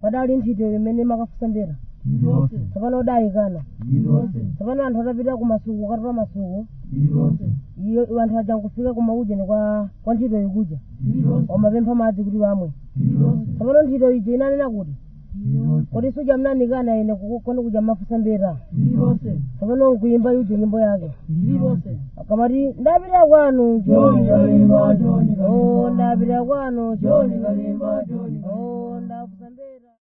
padali nthito imene makafusa mbera iliyonse tsopano udayikana iliyonse tsopano anthu atapita kumasuku ukatola masuku iliyonse iyo anthu aja nkufika kumaujeni kwa kwa ntchito ikuja iliyonse wamapempha madzi kuti wamwe iliyonse tsopano ntchito ija inanena kuti iliyonse kuti suja mnanikana ine kukona kuja mafusa mbera iliyonse tsopano nkuimba yuja nyimbo yake iliyonse akamati ndapita kwanu Joni kalimba, Joni kalimba. Oh, ndapita kwanu Joni kalimba, Joni kalimba.